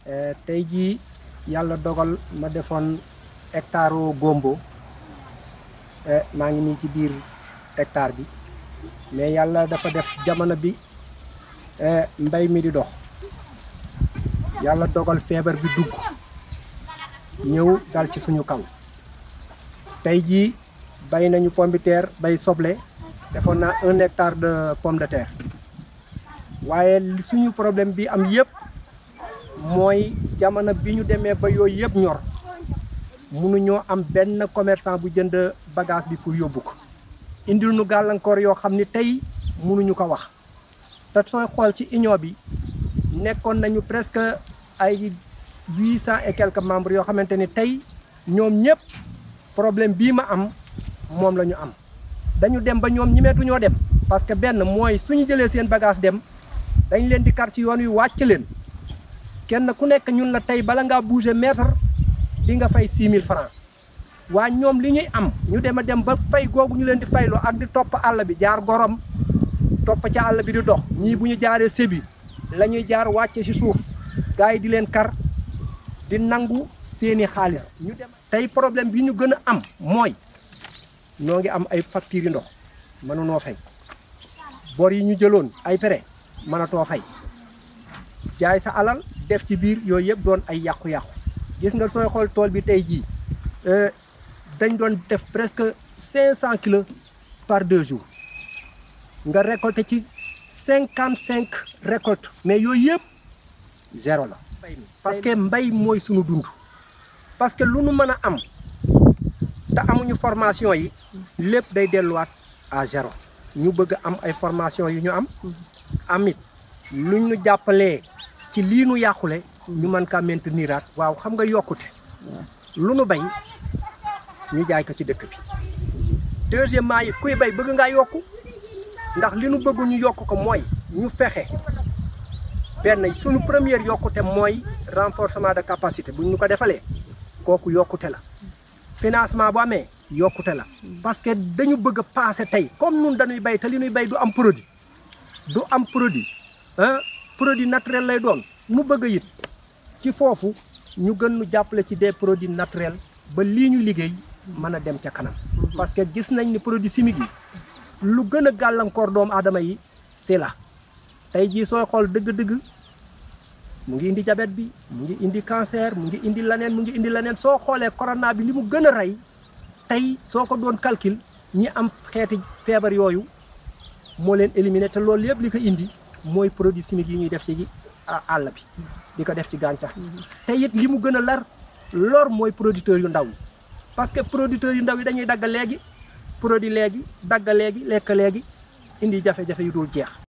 tey jii yàlla dogal ma defoon hectare gombo maa ngi nii ci biir hectare bi mais yàlla dafa def jamono bi mbay mi di dox yàlla dogal feebar bi dugg ñëw dal ci suñu kaw tey jii bay nañu pomme de terre bay soble defoon naa un hectare de pomme de terre waaye li suñu problème bi am yëpp mooy jamono bi ñu demee ba yooyu yëpp ñor mënuñoo am benn commerçant bu jënd bagage bi pour yóbbu ko indil nu gàllankoor yoo xam ni tey mënuñu ko wax te sooy xool ci union bi nekkoon nañu presque ay huit cent et quelques membres yoo xamante ni tey ñoom ñëpp problème bii ma am moom la ñu am dañu dem ba ñoom ñimeetuñoo dem parce que benn mooy suñu jëlee seen bagage dem dañ leen di kar ci yoon wi wàcc leen kenn ku nekk ñun la tey bala ngaa bouger mètre di nga fay six mille francs waa ñoom li ñuy am ñu dem a dem ba fay googu ñu leen di fayloo ak di topp àll bi jaar gorom topp ca àll bi di dox ñii bu ñu jaaree sébi la ñuy jaar wàcce ci suuf gars yi di leen kar di nangu seeni xaalis ñu dem tey problème bi ñu gën a am mooy noo ngi am ay factures yu ndox mënunoo fay bor yi ñu jëloon ay prêt mënatoo fay jaay sa alal def ci biir yooyu yëpp doon ay yàqu-yàqu gis nga sooy xool tool bi tey jii dañ doon def presque cinq cent kilos par deux jours nga récolter ci cinquante cinq récoltes mais yooyu yëpp zéro la parce que mbay mooy sunu dund parce que lu nu mën a am te amuñu formation yi lépp day delluwaat à zéro ñu bëgg am ay formation yu ñu am amit luñ ñu jàppalee ci lii nu yàqule ñu mën kaa mainteniraat waaw xam nga yokkute lu nu bay ñu jaay ko ci dëkk bi deuxièmement yi kuy bay bëgg ngaa yokku ndax li nu bëgg ñu yokk ko mooy ñu fexe benn suñu première yokkute mooy renforcement de capacité buñ ñu ko defalee kooku yokkute la financement bu amee yokkute la parce que dañu bëgg a passé tey comme nun dañuy bay te li ñuy bay du am produit du am produit ah produit naturel lay doon nu bëgg a it ci foofu ñu gën nu jàppale ci des produits naturels ba lii ñu liggéey mën a dem ca kanam parce que gis nañ ni produit chimique yi lu gën a gàllankoor doomu aadama yi c'est là tey jii sooy xool dëgg-dëgg mu ngi indi diabète bi mu ngi indi cancer mu ngi indi laneen mu ngi indi laneen soo xoolee corona bi li mu gën a rey tey soo ko doon calcul ñi am xeeti feebar yooyu moo leen éliminé te loolu yëpp li ko indi mooy produit chimique yi ñuy def ci àll bi di ko def ci gàncax te it li mu gën a lar lor mooy producteurs yu ndaw yi parce que producteurs yu ndaw yi dañuy dagg léegi produit léegi dagg léegi lekk léegi indi jafe-jafe yu dul jeex